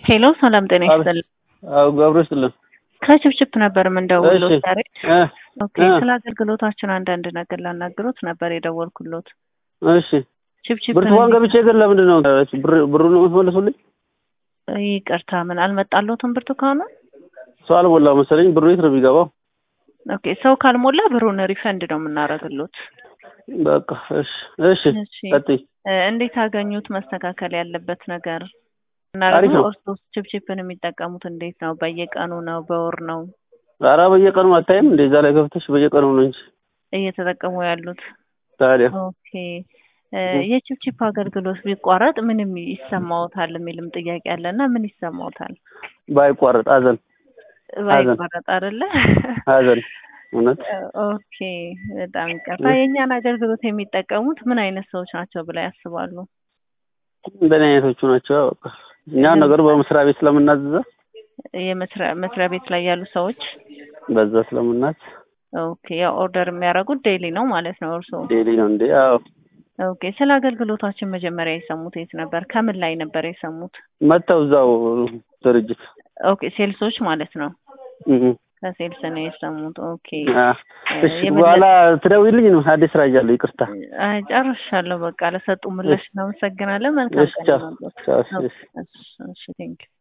ሄሎ ሰላም ጤና ይስጥልኝ። አዎ ገብረ ይስጥልን። ከችፕችፕ ነበር የምንደውለው እሺ ዛሬ። እ ኦኬ እ ስለ አገልግሎታችን አንዳንድ ነገር ላናግሮት ነበር የደወልኩሎት። እሺ ችፕችፕ ብርቱካን ገብቼ ግን ለምንድን ነው ብር- ብሩን ነው የምትመልሱልኝ? ይቅርታ ምን አልመጣሎትም ብርቱካኑ? ሰው አልሞላ መሰለኝ። ብሩ የት ነው የሚገባው? ኦኬ ሰው ካልሞላ ብሩን ሪፈንድ ነው የምናደርግሎት። በቃ እሺ እሺ እሺ ቀጥይ። እ እንዴት አገኙት? መስተካከል ያለበት ነገር እና አሪፍ ደግሞ ነው። እርሶስ ችፕችፕን የሚጠቀሙት እንዴት ነው? በየቀኑ ነው? በወር ነው ኧረ በየቀኑ አታይም እንደ እዛ ላይ ገብተሽ በየቀኑ ነው እንጂ እየተጠቀሙ ያሉት? ታዲያ ኦኬ እ የችፕችፕ አገልግሎት ቢቋረጥ ምንም ይሰማዎታል የሚልም ጥያቄ አለ እና ምን ይሰማዎታል? ባይቋረጥ ሀዘን ባይቋረጥ አይደለ? ሀዘን እውነት ኦኬ በጣም ይቅርታ። የእኛን አገልግሎት የሚጠቀሙት ምን አይነት ሰዎች ናቸው ብላ ያስባሉ? እንደኔ አይነቶቹ ናቸው። በቃ እኛ ነገሩ በመስሪያ ቤት ስለምናዝዛ የመስሪያ መስሪያ ቤት ላይ ያሉ ሰዎች በዛ ስለምናዝ ኦኬ ያው ኦርደር የሚያደርጉት ዴይሊ ነው ማለት ነው እርስዎ? ዴሊ ነው እንዴ? አዎ ኦኬ ስለ አገልግሎታችን መጀመሪያ የሰሙት የት ነበር? ከምን ላይ ነበር የሰሙት? መጥተው እዛው ድርጅት ኦኬ ሴልሶች ማለት ነው። እህ ከሴልስ ነው የሰሙት። ኦኬ አ እሺ የበለጠ- በኋላ ትደውይልኝ ነው አዲስ ስራ ይዣለሁ። ይቅርታ አይ ጨርሻለሁ። በቃ ለሰጡ ምላሽ እናመሰግናለን። መልካም እሺ ቀን ቻው ይሁንልዎት። ቻው እሺ እሺ። እሺ ቴንክ